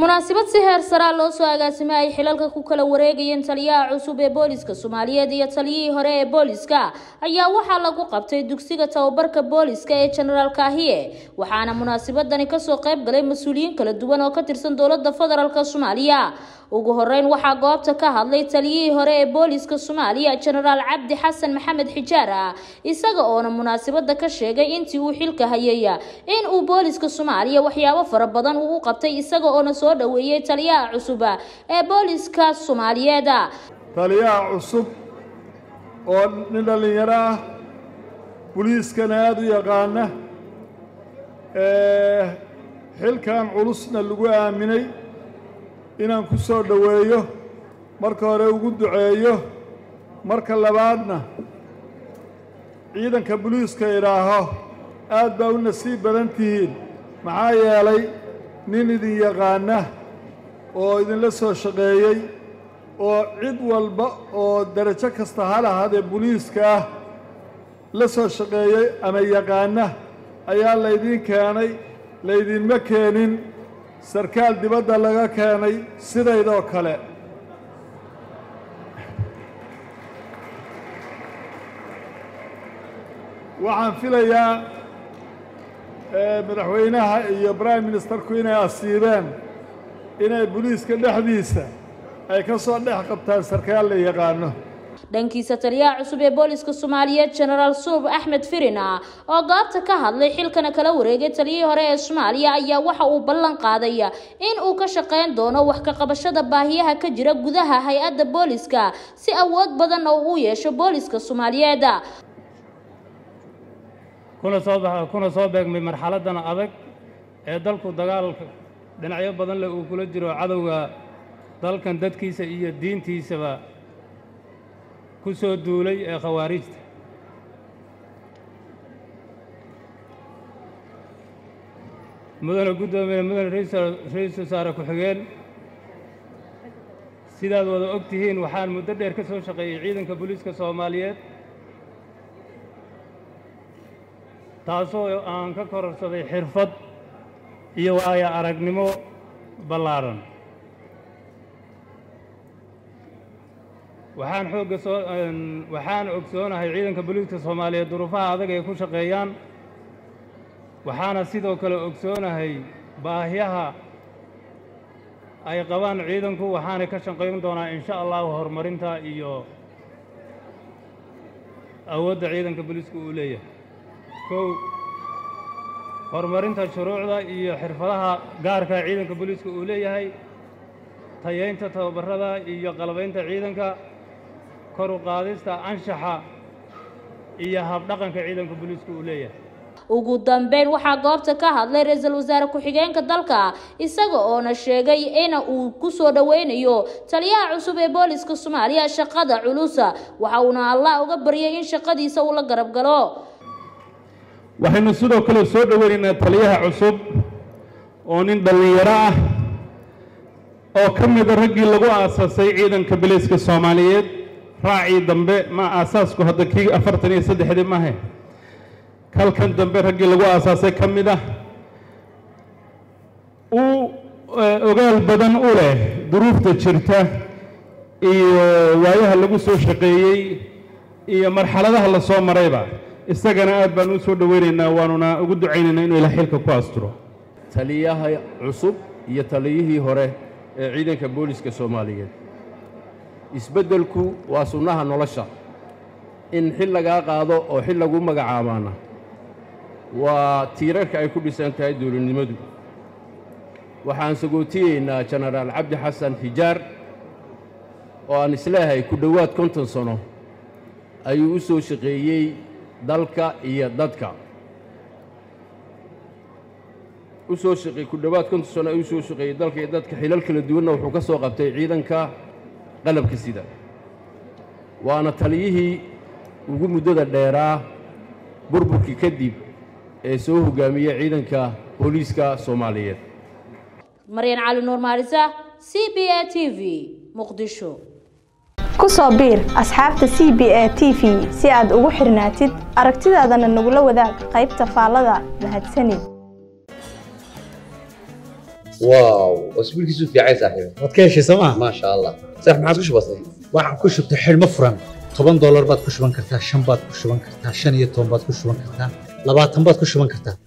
munaasabad si heer saraa loo soo agaasimay ay xilalka ku kala wareegayeen taliyaha cusub ee booliska soomaaliyeed iyo taliyihii hore ee booliska ayaa waxaa lagu qabtay dugsiga tababarka booliska ee jenaraal kaahiye waxaana munaasabadani kasoo qayb galay mas-uuliyiin kala duwan oo ka tirsan dowlada federaalk soomaaliya ugu horeyn waxaa goobta ka hadlay taliyihii hore ee booliska soomaaliya jenaraal cabdi xasan maxamed xijaar ah isaga oona munaasabada ka sheegay intii uu xilka hayay in uu booliska soomaaliya waxyaabo fara badan uu u qabtay isaga oona soo dhaweeyey taliyaha cusub ee booliska soomaaliyeed taliyaha cusub oo nin dhallinyaro ah boliiskana aada u yaqaana xilkan culusna lagu aaminay inaan ku soo dhoweeyo marka hore ugu duceeyo marka labaadna ciidanka boliiska idhaaho aad baa u nasiib badan tihiin maxaa yeelay nin idin yaqaana oo idinla soo shaqeeyey oo cid walba oo darajo kasta ha lahaadee boliiska ah la soo shaqeeyey ama yaqaana ayaa laydiin keenay laydinma keenin sarkaal dibadda laga keenay sidaydoo kale waxaan filayaa madaxweynaha iyo prime ministerku inay asiibeen inay boliiska dhexdiisa ay ka soo dhex qabtaan sarkaal la yaqaano dhankiisa taliyaha cusub ee booliska soomaaliyeed jenaraal suub axmed firina oo goobta ka hadlay xilkana kala wareegay taliyihii hore ee soomaaliya ayaa waxa uu ballan qaaday in uu ka shaqayn doono wax ka qabashada baahiyaha ka jira gudaha hay-adda booliska si awood badan oo uu yeesho booliska soomaaliyeed kuna soo kuna soo beegmay marxaladan adag ee dalku dagaalka dhinacyo badan leh uu kula jiro cadowga dalkan dadkiisa iyo diintiisaba ku soo duulay ee khawaarijta mudane guddoomiye mudane ra-iisul wasaare ku-xigeen sidaad wada og tihiin waxaan muddo dheer ka soo shaqeeyey ciidanka booliiska soomaaliyeed taasoo aan ka kororsaday xirfad iyo waayo aragnimo ballaaran waxaan xoogga soo waxaan ogsoonahay ciidanka booliiska soomaaliyeed duruufaha adag ay ku shaqeeyaan waxaana sidoo kale ogsoonahay baahyaha ay qabaan ciidanku waxaanay ka shaqayn doonaa insha allahu horumarinta iyo awoodda ciidanka booliiska uu leeyahay kow horumarinta shuruucda iyo xirfadaha gaarka ciidanka booliiska uu leeyahay tayaynta tababarada iyo qalabaynta ciidanka kor u qaadista anshaxa iyo habdhaqanka ciidanka booliiska uu leeyahay ugu dambeyn waxaa goobta ka hadlay ra-iisul wasaare ku-xigeenka dalka isaga oona sheegay in uu ku soo dhoweynayo taliyaha cusub ee booliska soomaaliya shaqada culusa waxa uuna allah uga baryay in shaqadiisa uu la garab galo waxaynu sidoo kale soo dhoweynaynaa taliyaha cusub oo nin dhallinyaro ah oo ka mida raggii lagu aasaasay ciidanka biliiska soomaaliyeed raacii dambe ma aasaasku hadda kii afartan iyo saddexdii maahe kalkan dambe raggii lagu aasaasay ka mid ah uu ogaal badan u leh duruufta jirta iyo waayaha lagu soo shaqeeyey iyo marxaladaha la soo marayba isagana aad baan u soo dhoweynaynaa waanuna ugu ducaynaynaa inuu ilaa xilka ku asturo taliyaha cusub iyo taliyihii hore ee ciidanka booliska soomaaliyeed isbeddelku waa sunnaha nolosha in xil lagaa qaado oo xil lagu magacaabaana waa tiirarka ay ku dhisan tahay dowladnimadu waxaan sagootiyeynaa jenaraal cabdi xasan xijaar oo aan isleehay ku dhowaad konton sano ayuu u soo shaqeeyey dalka iyo dadka u soo shaqeey ku dhowaad konton sano ayuu usoo shaqeeyey dalka iyo dadka xilal kala duwanna wuxuu ka soo qabtay ciidanka qalabka sida waana taliyihii ugu muddada dheeraa burburkii kadib ee soo hoggaamiyey ciidanka booliiska soomaaliyeed maryan cali nuur maalisa c b a t v muqdisho ku soo biir asxaabta c b a t v si aad ugu xirnaatid aragtidaadana nagula wadaag qaybta faallada mahadsanid واو واسبوعك في عايز صاحبي waad ka heshay sooma ما شاء الله صح ما عاد وش بصير waxaan ku shubtay xidhmo furan toban doolar baad ku shuban kartaa shan baad ku shuban kartaa shan iyo toban baad ku shuban kartaa labaatan baad ku shuban kartaa